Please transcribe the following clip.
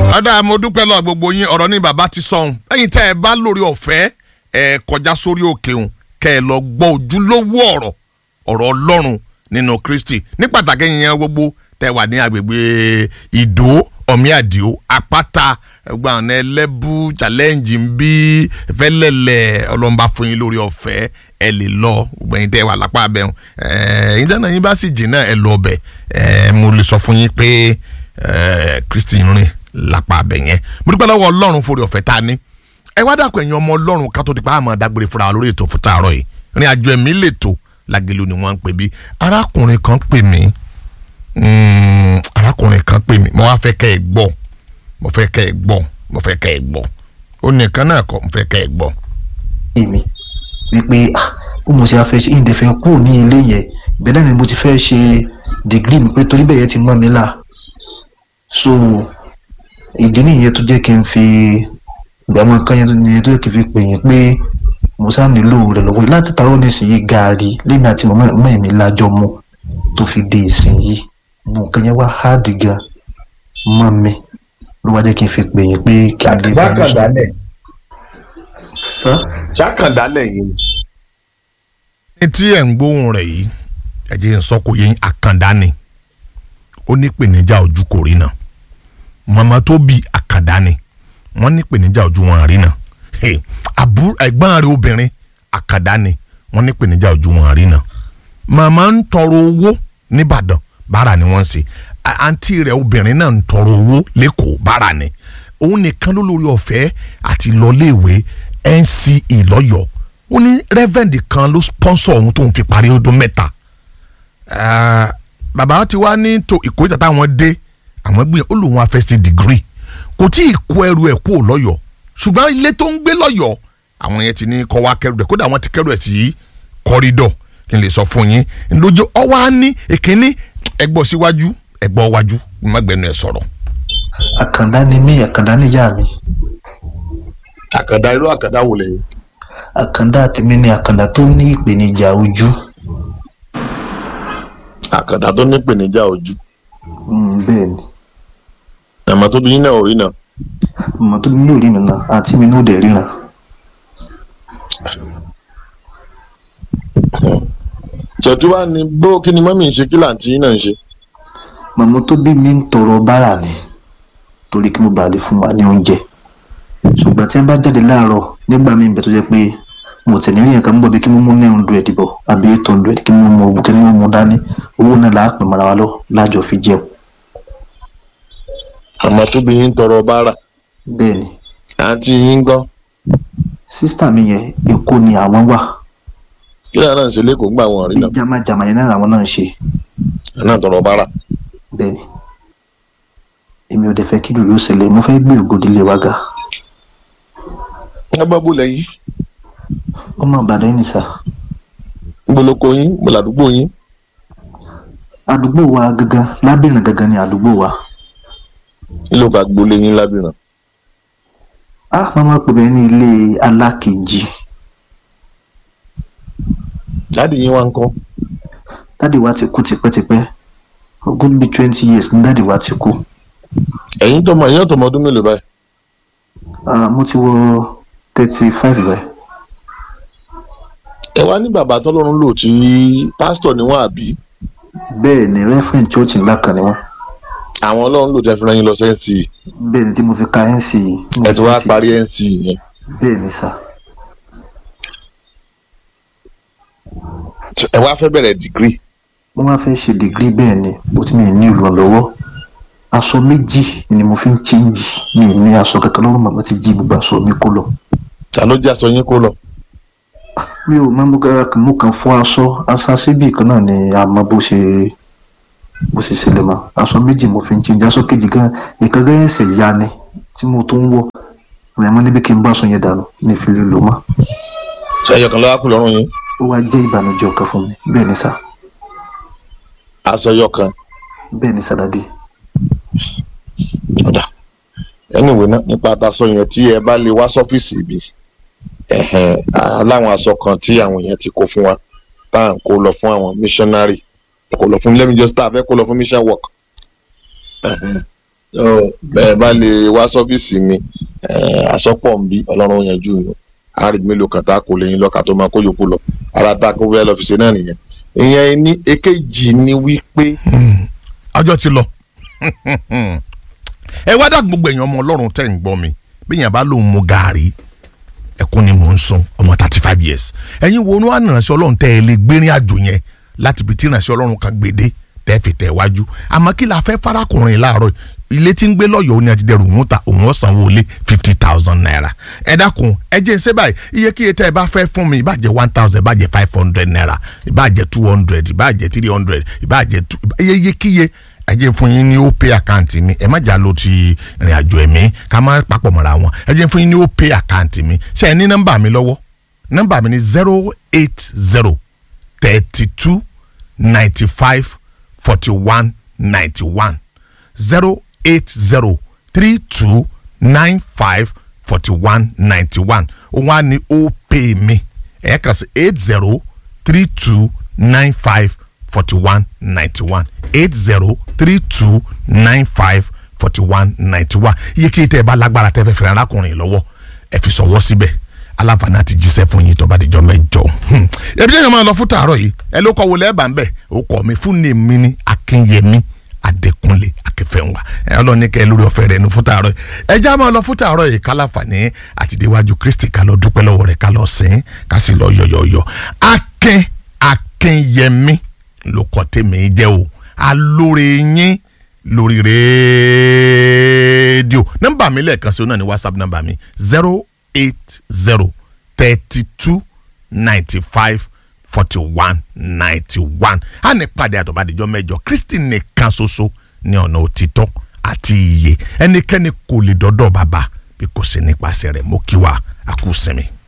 ọ̀dà mo dúpẹ́ lọ gbogbo yín ọ̀rọ̀ ní bàbá ti sọ̀hún ẹ̀yin tẹ́ ẹ bá lórí ọ̀fẹ́ ẹ kọjá sórí òkè òun kẹ́ ẹ lọ gbọ́ ojúlówó ọ̀rọ̀ ọ̀rọ̀ ọlọ́run nínú kristi ní pàtàkì yẹn gbogbo tẹ́ wà ní agbègbè ìdó ọ̀míàdìó àpáta ẹgbẹ́ àwọn ẹlẹ́bù challenge ń bí fẹ́lẹ́lẹ̀ ọlọ́mọba fún yín lórí ọ̀fẹ́ ẹ lè lọ gbogbo ẹ̀yin tẹ́ wà lápá abẹ́hùn ẹ̀yin tẹ́ náà yín bá sì jìnnà ẹ lọ ọbẹ̀ mo lè sọ fún yín pé kristi rìn lápá abẹ yẹn mo dúpẹ́ lọ́wọ́ ọlọ́run forí ọ̀fẹ́ tá a ní ẹ wá dàpọ̀ ẹ̀yin ọmọ ọlọ́run ká tó di pa àmọ́ dágbére fúnra wa lórí ètò fún tààrọ̀ yìí rìn àjò ẹ̀mí lètò lágẹ̀lú ni wọ́n ń pè bí arákùnrin kan pè mí arákùnrin kan pè mí mo wá fẹ́ kẹ́ ẹ gbọ́ mo fẹ́ kẹ́ ẹ gbọ́ mo fẹ́ kẹ́ ẹ gbọ́ ó nìkan náà kọ́ mo fẹ́ kẹ́ ẹ gbọ́. èmi wípé ó mo ṣe afẹ́ ṣe ìdẹ̀fẹ́ kúrò ní ilé yẹn ìbẹ̀rẹ̀ ni mo ti fẹ́ ṣe dìgírì mi pé torí bẹ́ẹ̀ yẹn ti mọ́ mi là so ìdí nìyẹn tó jẹ́ kí n fi ìgbàmọ̀ kan yẹn tó jẹ́ kí n fi pè yín pé mo sá nílò rẹ̀ lọ́wọ́ láti tarọ́ nísìnyí gaari lẹ́mi àti mọ̀mọ́ mi lájọ mu tó fi dé ìsinyìí bùn nǹkan yẹn wá háàdì gan mọ́ mi ló wá jẹ́ kí n fi pè yín pé kí n lè bá mi sọ. sá. jákàndálẹ̀ yìí ni. ní tí ẹ̀ ń gbóhùn rẹ̀ yìí ẹ jẹ́ n sọ kò yẹ àkàndá ni ó ní ìpèníjà ojú kò rí náà màmá tó bí àkàndá ni wọ́n ní ìpèníjà ojú wọn rí náà àbúrò ẹ̀gbọ́n rẹ̀ obìnrin àkàndá ni wọ́n ní ìpèníjà ojú wọn rí náà màmá ń tọrọ owó nìbàdàn bára ni wọ́n ń ṣe àǹtí rẹ̀ obìnrin náà ń tọrọ owó lẹ́kọ̀ọ́ bára ni òun nìkan ló lórí ọ̀fẹ́ àti lọ́léèwé NCE lọ́yọ̀ọ́ ó ní rẹ́fẹ̀ndì kan ló sponsor òun tó ń fi parí ọdún mẹ́ta bàbá ti wá ní tó ìkórìtà táwọn dé àwọn gbìyànjú ó lòun afẹ́ sí degree kò tí ì kó ẹrù ẹ̀ kúrò lọ́yọ̀ọ́ ṣùgbọ́n ilé tó ń gbé lọ́yọ̀ọ́ àwọn yẹn ti ní kọ́ wá kẹrù ẹ̀ kódà wọ́n ti kẹrù ẹ̀ sí kọ́rídọ̀ kí n lè sọ fún yín lójú ọwọ́ á ní èkíní ẹgbọ́ síwájú ẹgbọ́ wájú má gbẹnu ẹ̀ sọ̀rọ̀. àkàndá ni mí àkàndá níyà mi. àkàndá irú àkàndá wò lẹ́yìn. àkàndá tèmi ni àkàndá tó ní ìpèníjà ojú. àkàndá tó ní ìpèníjà ojú. bẹ́ẹ̀ ni. àmọ́ tó bí yín náà ò rí náà. àmọ́ tó bí mi ò rí mi náà àti mi náà ò dẹ̀ ríran. ṣèkí wá ní bó kí ni mọ́mí ń ṣe kí làǹtí yín náà ń ṣe. màmá tó bí mi ń tọrọ bárà ni torí kí mo bàa lè fún wa ní oúnjẹ ṣùgbọ́n tí wọ́n bá jáde láàárọ̀ nígbà míì bẹ̀ tó jẹ́ pé mo tẹ̀ ní ìyẹn kan ń bọ̀ bí kí mo mú ní hundred bọ̀ àbí eight hundred kí mo mú owó kí mo mú dání owó náà là á pè mọ́ra wa lọ lájọ fi jẹun. àmọ́ tó bí yín ń tọrọ bárà. bẹ́ẹ̀ ni. àǹtí yín gbọ́. sísítà mi yẹn èkó ni àwọn wà kí lóò náà ń ṣe lẹ́kọ̀ọ́ gbà wọ́n rí náà. jama jama yẹn náà làwọn náà ń ṣe. ẹ náà tọrọ bára. bẹ́ẹ̀ni èmi ò dẹ̀ fẹ́ kí lùlù ṣẹlẹ̀ mo fẹ́ gbé ògòdìlé wa ga. ẹ gbọ́ bó lẹ́yìn. ọmọ ìbàdàn yìí ni sà. gboloko yín gbọ̀làdúgbò yín. àdúgbò wa gangan lábìrìn gangan ni àdúgbò wa. nílò ká gbolé yín lábìrìn. a máa ma pè mí ní ilé alákejì dáàdì yín wá ń kọ́. dáàdì wa ti kú tipẹ́tipẹ́ ogún bíi twenty years ní dáàdì wa ti kú. ẹ̀yin tọmọ ẹ̀yin ọ̀tọ̀mọ ọdún mélòó báyìí. mo ti wọ thirty five báyìí. ẹ wá ní bàbá tọ́lọ́run lò tí pásítọ̀ ni wọ́n àbí. bẹ́ẹ̀ ni referent church ńlá kan ni wọ́n. àwọn ọlọ́run lò tẹ́ fi rán yín lọ sí NC. bẹ́ẹ̀ ni tí mo fi ka NC. ẹ ti wá parí NC yẹn. bẹ́ẹ̀ ni sà. ẹ wá fẹ́ bẹ̀rẹ̀ dìgírì. mo máa fẹ́ ṣe dìgírì bẹ́ẹ̀ ni bó ti mi ní ìrànlọ́wọ́ aṣọ méjì ni mo fi ń chíńjì mi ní aṣọ kankan lọ́rùn màmá ti jí gbogbo aṣọ mi kó lọ. ta ló jẹ́ aṣọ yín kó lọ. mi ò máa mú kan fọ aṣọ aṣọ síbì kan náà ni a mọ bó ṣe bó ṣe ṣẹlẹ̀ mọ́ aṣọ méjì mo fi ń chíńjì aṣọ kejì gan ìkan gan ẹsẹ̀ ya ni tí mo tó ń wọ̀ àmọ́ níbi kí n bá aṣọ yẹn dànù ní ìfìlẹ̀ lò mọ́. ṣe ẹyọ kan ló wá kú lọ́rùn yín ó wá jẹ́ ìbànújẹ́ ọkàn fún mi bẹ́ẹ̀ ni sà. aṣọ yọ kan. bẹ́ẹ̀ ni sàdádì. ọ̀dà anyway náà nípa àtàṣọ yẹn tí ẹ bá lè wá sọ́fíìsì ibi láwọn aṣọ kan tí àwọn èèyàn ti kó fún wa tá à ń kó lọ fún àwọn missionary kó lọ fún let me just start fẹ́ kó lọ fún mission work Ọ, bẹ́ẹ̀ bá lè wá sọ́fíìsì mi eh, àsọpọ̀ ń bí ọlọ́run yanjú yìí àárín mélòó kan tá a kò lẹ́yìn lọ́ka tó máa kó yòókù lọ ara tá a kó fẹ́ lọ fi ṣe náà nìyẹn ìyẹn ní èkejì ni wípé ọjọ́ ti lọ ẹ wá dà gbogbo èèyàn ọmọ ọlọ́run tẹ̀ ń gbọ́ mi bí èèyàn bá lóun mu gàárì ẹkún ni mò ń sun ọmọ thirty five years ẹ̀yin wo ni wọ́n á nàránṣẹ́ ọlọ́run tẹ́ ẹ lè gbérin àjò yẹn láti ibi tí ìránṣẹ́ ọlọ́run kan gbèdé tẹ́ fi tẹ̀ wájú àmọ́ kí la fẹ́ farakùnrin láàárọ̀ ilé tí ń gbé lọ́yọ̀ọ́ òun ni àti dẹrù òun ta òun ọ̀sán wọlé fifty thousand naira ẹ dákun ẹ jẹ́ ṣe báyìí iye kíye tẹ́ ẹ bá fẹ́ fún mi ìbàjẹ́ one thousand ìbàjẹ́ five hundred naira ìbàjẹ́ two hundred ìbàjẹ́ three hundred ìbàjẹ́ two iye iye kíye ẹ jẹ́ fún yín ní opay account mi ẹ má jà ló ti ìrìn àjò ẹ̀mí ká má papọ̀ mọ́ra wọn ẹ jẹ́ fún yín ní opay account mi ṣe ẹ ní nọ́mbà mi lọ́wọ́ nọ́mbà mi ní zero eight zero thirty two ninety five forty one ninety one zero eight zero three two nine five forty one ninety one òun á ní opay mi ẹ̀ kà sí eight zero three two nine five forty one ninety one eight zero three two nine five forty one ninety one iye kí tẹ́ ẹ bá lágbára tẹ́ fẹ́ fẹ́ arákùnrin lọ́wọ́ ẹ fi sọ̀wọ́ síbẹ̀ aláǹfààní àti jíṣẹ́ fún yín tó bá dijọ́ mẹ́jọ. Hmm. ẹbí jẹ́ ìyàmọ́ lọ fún tàárọ̀ yìí ẹ ló kọ́ wọlé ẹ̀ bá ń bẹ̀ ó kọ́ mi fún ní mi ní akínyẹmí adékúnlé akẹfẹ́ǹwá ẹ ọlọ́ni kẹ́ ẹ lórí ọ̀fẹ́ rẹ̀ ní fún tàárọ̀ yìí ẹ já máa lọ fún tàárọ̀ yìí kálàfàní àti déwájú kristi ká lọ dúpẹ́ lọ́wọ́ rẹ̀ ká lọ sìn ká sì lọ yọ̀yọ̀yọ̀ akin akínyẹmí ló kọ́ tèmi jẹ́ o alóore yín lórí rédíò nọ́mbà mi lẹ́ẹ̀kan sí o náà ní whatsapp nọ́mbà mi zero eight zero thirty two ninety five forty one ninety one a ní pàdé àtọ̀bádìjọ́ mẹ́jọ kristi nìkan ṣoṣo ní ọ̀nà òtítọ́ àti ìyè ẹnikẹ́ni kò lè dọ́dọ̀ bàbá bí kò sí nípasẹ̀ rẹ̀ mo kí wa a kú sinmi.